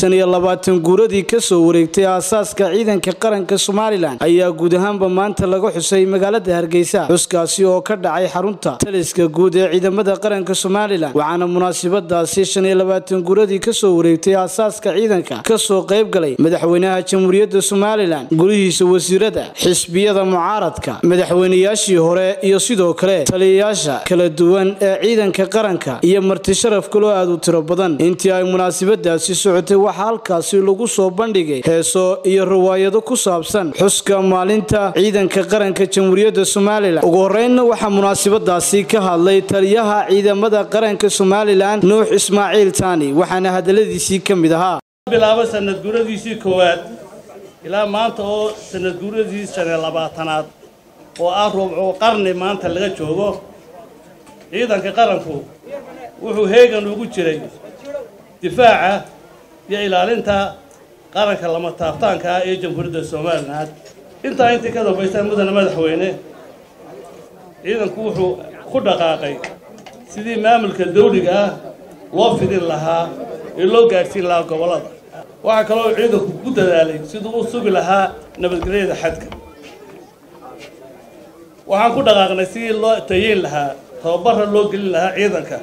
shan iyo labaatan guuradii kasoo wareegtay aasaaska ciidanka qaranka somalilan ayaa guud ahaanba maanta laga xusay magaalada hargeysa xuskaasi oo ka dhacay xarunta taliska guud ee ciidamada qaranka somalilan waxaana munaasabadaasi shan iyo labaatan guuradii kasoo wareegtay aasaaska ciidanka kasoo qayb galay madaxweynaha jamhuuriyadda somalilan golihiisa wasiirada xisbiyada mucaaradka madaxweynayaashii hore iyo sidoo kale taliyayaasha kala duwan ee ciidanka qaranka iyo marti sharaf kaloo aad u tiro badan intii ay munaasabadaasi socotay waxaa halkaasi lagu soo bandhigay heeso iyo riwaayado ku saabsan xuska maalinta ciidanka qaranka jamhuuriyadda somalilan ugu horeynna waxaa munaasabadaasi ka hadlay taliyaha ciidamada qaranka somalilan nuux ismaaciil taani waxaana hadaladiisii ka mid ahaa bilaabo sanad guuradiisii koowaad ilaa maanta oo sanad guuradii shan iyo labaatanaad oo ah rubco qarni maanta laga joogo ciidanka qaranku wuxuu heegan ugu jiray difaaca iyo ilaalinta qaranka lama taabtaanka ah ee jamhuuriyadda somalilan intaa intii ka dambaysa mudane madaxweyne ciidanku wuxuu ku dhaqaaqay sidii maamulka dawliga ah loo fidin lahaa ee loo gaadhsiin lahaa gobollada waxaa kaloo ciidanku ku dadaalay siduu u sugi lahaa nabadgelyada xadka waxaan ku dhaqaaqnay sidii loo tayeyn lahaa tababara loo gelin lahaa ciidanka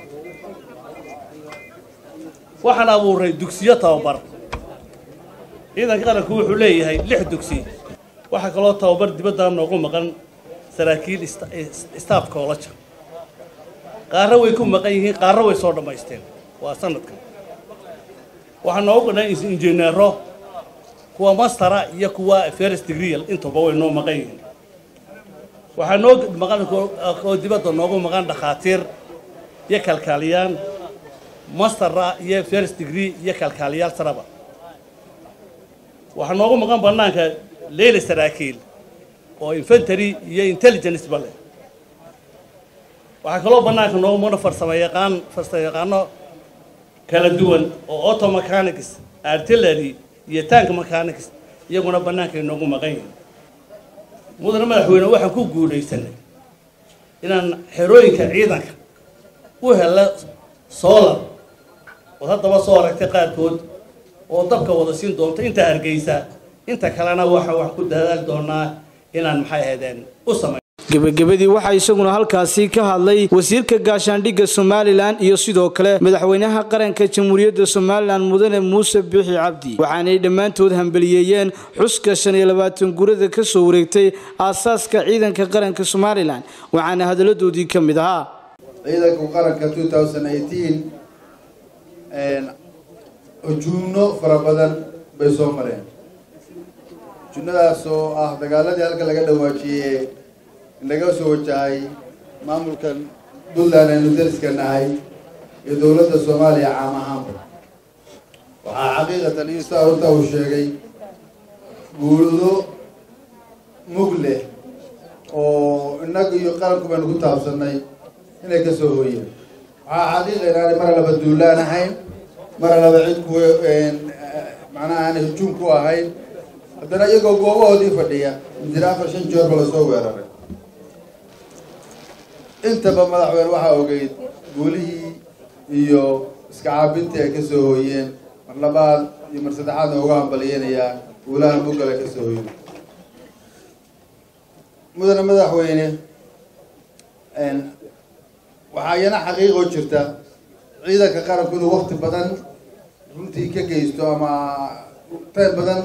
waxaan abuuray dugsiyo tababar ciidanka qaranku wuxuu leeyahay lix dugsi waxaa kaloo tababar dibadda noogu maqan saraakiil staff college qaarra way ku maqan yihiin qaarra way soo dhammaysteen waa sanadkan waxaa noogu qadhan injineero kuwa mastera iyo kuwa first degree intuba way noo maqan yihiin waxaa noo maqan oo dibadda noogu maqan dhakhaatiir iyo kalkaaliyaan mastera iyo first degree iyo kalkaaliyaal saraba waxaa noogu maqan bannaanka leyla saraakiil oo infantary iyo intelligence ba leh waxaa kaloo bannaanka noogu maqan farsamo yaqaan farsamo yaqaano kala duwan oo auto mechanics artillery iyo tank mechanics iyaguna bannaankay noogu maqan yihiin mudane madaxweyne waxaan ku guulaysanay inaan xerooyinka ciidanka u helo solar ood haddaba soo aragtay qaarkood oo dabka wada siin doonto inta hargeysa inta kalena waxaan wax ku dadaali doonaa inaan maxay ahaydeen u samay gebagabadii waxaa isaguna halkaasi ka hadlay wasiirka gaashaandhigga somalilan iyo sidoo kale madaxweynaha qaranka jamhuuriyadda somalilan mudane muuse biixi cabdi waxaanay dhammaantood hambaliyeeyeen xuska shan iyo labaatan gurada ka soo wareegtay aasaaska ciidanka qaranka somalilan waxaana hadalladoodii ka mid ahaa ciidanka qaranka hujuumno fara badan bay soo mareen hujuumnadaas oo ah dagaaladii halka laga dhawaajiyey laga soo wajahay maamulkan puntland aynu dariska nahay iyo dowladda soomaaliya caam ahaanba waxaa xaqiiqatan isa horta uu sheegay guudo mug leh oo innaga iyo qaranku baynu ku taabsanay inay ka soo hooyeen waxaa xaqiiqa inaanay mar laba duulaan ahayn mar laba cid ku macnaha aanay hujuum ku ahayn haddana iyagoo goobahoodii fadhiya midira afar shan joorba lasoo weeraray intaba madaxweyne waxaa ogeyd guulihii iyo iska caabintii ay ka soo hooyeen mar labaad iyo mar saddexaadna uga hambaliyanayaa guulaha muggale ka soo hooyeen mudane madaxweyne waxaa iyana xaqiiqoo jirta ciidanka qaranku inuu wakti badan runtii ka geysto ama tayn badan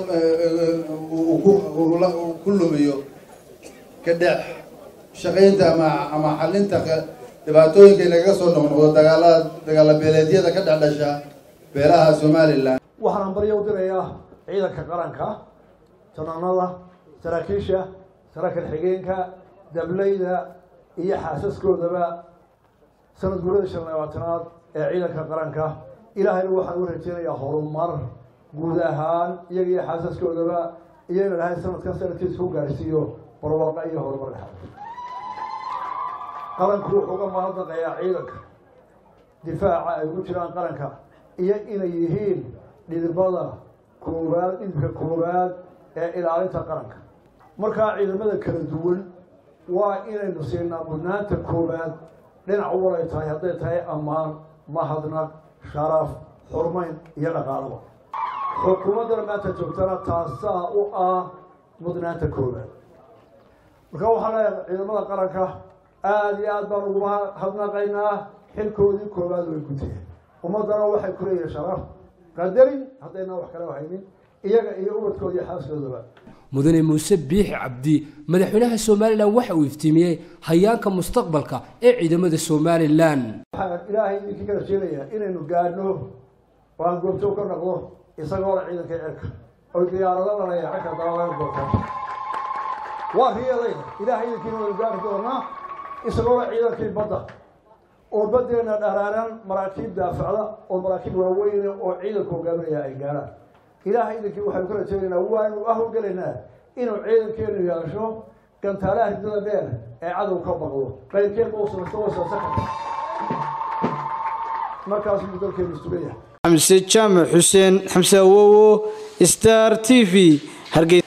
ku lumiyo ka dhex shaqaynta ama ama xalinta dhibaatooyinka inagaga soo noqnoqdo dagaalada dagaala beeleedyada ka dhex dhasha beelaha somalilan waxaan baryo u dirayaa ciidanka qaranka janaanada saraakiisha saraakiil xigeenka dablayda iyo xaasaskoodaba sanad guurada shan labaatanaad ee ciidanka qaranka ilaahayna waxaan u rajeynayaa horumar guud ahaan iyaga iyo xaasaskoodaba iyo inu ilahay sanadkan sanadkiisa ku gaarsiiyo barwaaqo iyo horumar dhexaad qaranku wuxuu uga mahadnaqayaa ciidanka difaaca ay ku jiraan qaranka iyo inay yihiin dhidibada koowaad dhidibka koowaad ee ilaalinta qaranka markaa ciidamada kala duwan waa inaynu siinaa mudnaanta koowaad dhinac walay tahay hadday tahay ammaan mahadnaq sharaf xurmayn iyo dhaqaalaba xukuumaddana maanta joogtana taasaa u ah mudnaanta koobaad marka waxaan leeyahay ciidamada qaranka aada iyo aad baan uguma hadnaqaynaa xilkoodii koowaad way guteen ummaddana waxay ku leeyihin sharaf qadarin haddayna wax kale haynin iyaga iyo ubadkooda iyo xaaskoodaba mudane muuse biixi cabdi madaxweynaha somalilan waxa uu iftiimiyey hayaanka mustaqbalka ee ciidamada somalilan waxaan ilaahay idinkii ka rajeynayaa inaynu gaadhno oo aan goobjoog ka noqdo isagoo la ciidanka cirka oo diyaarado lalaya cirka dabalaga goobta waa riyadayda ilaahay idinkiina waynu gaari doonaa isagoo la ciidankii badda oo baddeena dharaaran maraakiib daafacda oo maraakiib waaweyne oo ciidanku hogaaminaya ay gaadhaan ilaahay idinkii waxaynu ka rajeynaynaa waanu ahowgelaynaa inuu ciidankeenu yeesho gantaalaha ridada dheer ee cadow ka baqdo qayrkeedba u samaysto wasaasa karta markaasuu dalkeenu istugayahay xamse jaamac xuseen xamse awowo star t v hargeysa